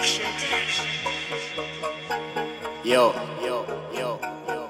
Yo, yo, yo, yo,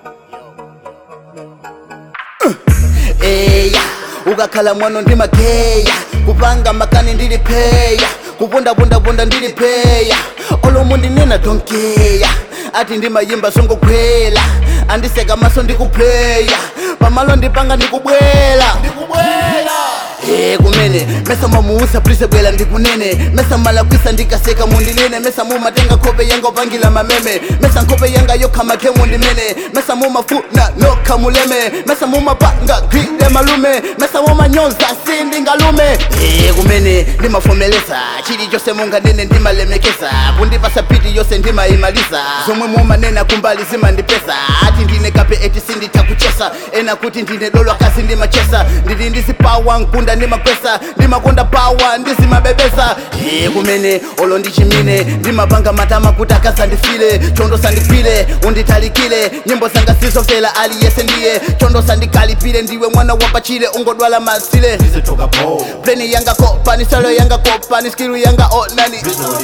yo. eya ukakhala mwana ndimageya kupanga makani ndilipeya kupundapundapunda ndilipeya olomu ndinena donkeya ati ndimayimba songokhwela andiseka maso ndikupleya pamalo ndipanga ndikubwela Eh kumene mesa mamuusa prise bwela ndikunene mesa malakwisa ndikaseka mundinene mesa mumatenga nkhope yanga upangila mameme mesa nkhope yanga yokha makhemu ndimene mesa mumafuna nokha muleme mesa mumapanga gwile malume mesa mumanyoza sindingalume Eh kumene ndimafomeleza chilichonse munganene ndimalemekeza kundipasa piti yonse ndimayimaliza zomwe mumanena kumbali zimandipesa ati ndine kape eti sinditakuchesa ena kuti ndine dolo akazi ndimachesa ndili ndizipawa nkunda ndimakwesa ndimakonda pawa ndizimabebesa iye kumene olo ndichimine ndimapanga matama kuti akasandifile chondo sandigwile unditalikile nyimbo zanga sizofela aliyese ndiye chondo sandikalipile ndiwe mwana wapachile ungodwala masile pleni yanga kopani salo yanga kopani skilu yanga onani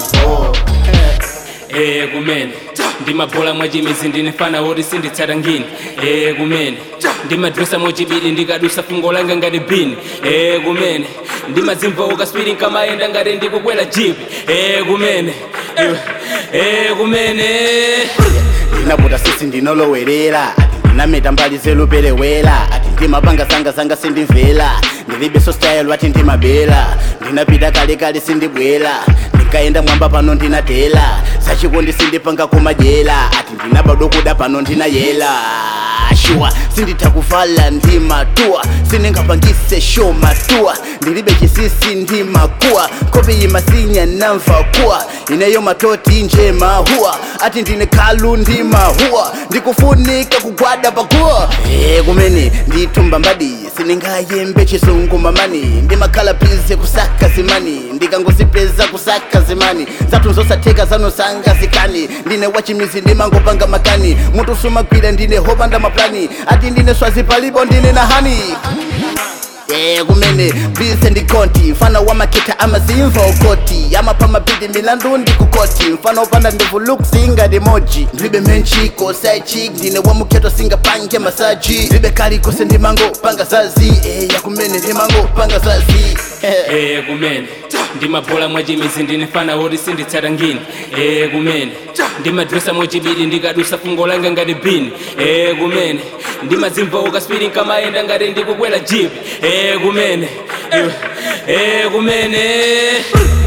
Eh kumene ndimabhola mwachimizi ndinefana woti sinditsata ngini Eh kumene ndimadresa mochibidi ndikadusa fungo langa ngati bini Eh kumene ndimazimva ukaswiri nkamayenda ngati ndikukwela jipi Eh kumene iwe Eh kumene ndinabuta sisi ndinolowerera ati ndinameta mbali zeluperewera ati ndimapanga zanga zanga sindimvera ndilibe so style ati ndimabela ndinapita kalekale sindibwera ndikayenda mwamba pano ndinatela sachikondi sindipanga kumajela ati ndinabado kuda pano ndinayela shuwa sinditha kuvala ndimatua sindingapangise show matua ndilibe chisisi ndimakuwa kope yimasinya namva kuwa ineyo matoti nje mahuwa ati ndine khalu ndimahuwa ndikufunika kugwada pakuwa e kumene nditumba mbadi siningayembe chisungu mamani ndimakhala pize kusaka zimani ndikangozipeza kusaka zimani zathu zosatheka zanosanga zikani ndine wachimizi ndimangopanga makani mutu sumagwira ndine hopanda maplani ati ndine swazi palipo ndine na hani Eh kumene bise ndikonti mfana wa maketa amazimva ukoti amapa mabidi milandu ndikukoti mfana upanda ndevu look singa demoji ndilibe menchiko side chick ndine wa muketo singa pange masaji ndilibe kali kose ndimango panga zazi eh ya kumene ndimango panga zazi Eh kumene ndimabhola mwachimizi ndinefana woti sinditsata ngini Eh kumene ndimadresa mochibidi ndikadusa fungo langa ngati bini Eh kumene ndimazimva ukaswiri nkamayenda ngati ndikukwela jipi Eh kumene iwe Eh kumene